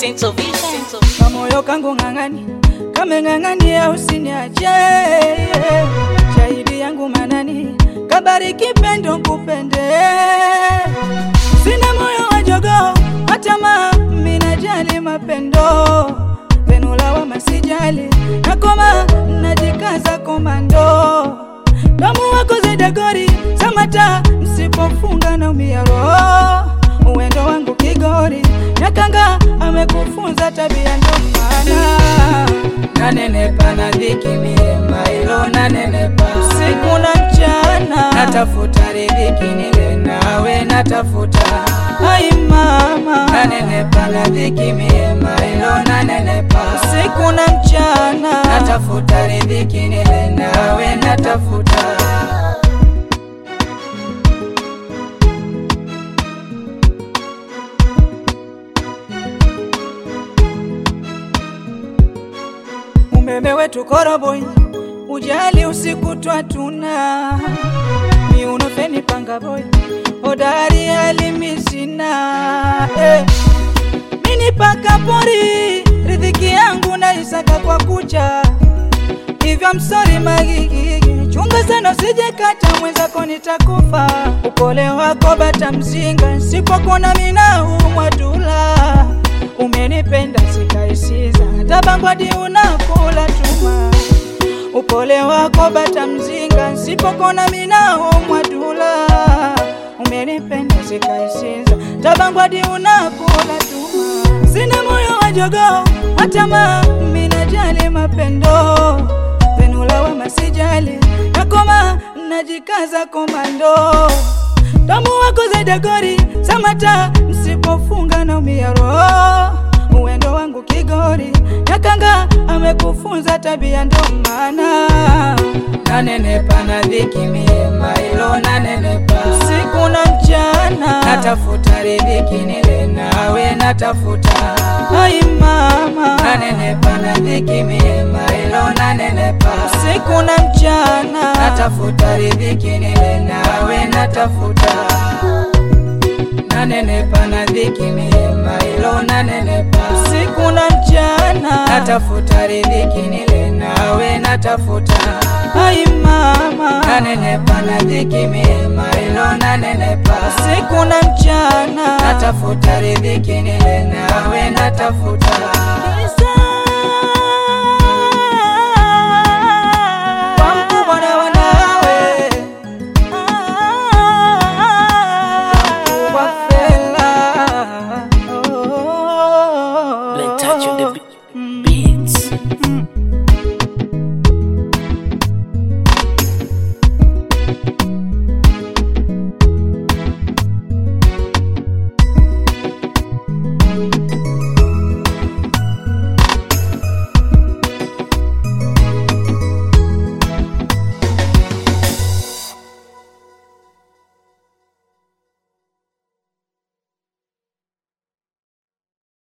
Central Vision. kamoyo kangu ng'ang'ani kameng'ang'ania usiniache shahidi yangu manani kabariki pendo kupende sina moyo wa jogoo hata ma minajali mapendo venulawa masijali nakoma najikaza komando damu wako zedagori samata msipofunga na umia roho uwendo wangu kigori nyakanga amekufunza tabia ndo maana nanenepa na dhiki milema ilo nanenepa usiku na mchana natafuta riziki nile nawe natafuta ai mama nanenepa na dhiki milema ilo nanenepa usiku na mchana natafuta riziki nile nawe natafuta umeme wetu koroboi ujali usiku twatuna miuno feni panga boy hodari alimisina eh. mini paka pori riziki yangu naisaka kwa kucha hivyo msori magigigi chunga sana usije kata mwenzako nitakufa upole wako bata mzinga sipokona minaumwa dula umenipenda sikaisiza tabangwadi unakula tuma upole wako bata mzinga sipokona minaumwa dula umenipenda sikaisiza tabangwadi unakula tuma sina moyo wa jogoo hata ma minajali mapendo venulawa masijali nakoma najikaza komando damu wako zedagori samata msipofunga na umia roho uwendo wangu kigori nyakanga amekufunza tabia ndo maana nanenepa na dhiki milima ilo nanenepa usiku na mchana natafuta riziki nile nawe natafuta ai mama nanenepa na dhiki milima ilo nanenepa usiku na mchana natafuta riziki nile nawe natafuta nanenepa na dhiki milima ilo nanenepa usiku na mchana natafuta riziki nile nawe natafuta ai mama nanenepa na dhiki milima ilo nanenepa usiku na mchana natafuta riziki nile nawe natafuta Kwa mkubwa na wanawe Mkubwa fela oh. Blen touch on the beat.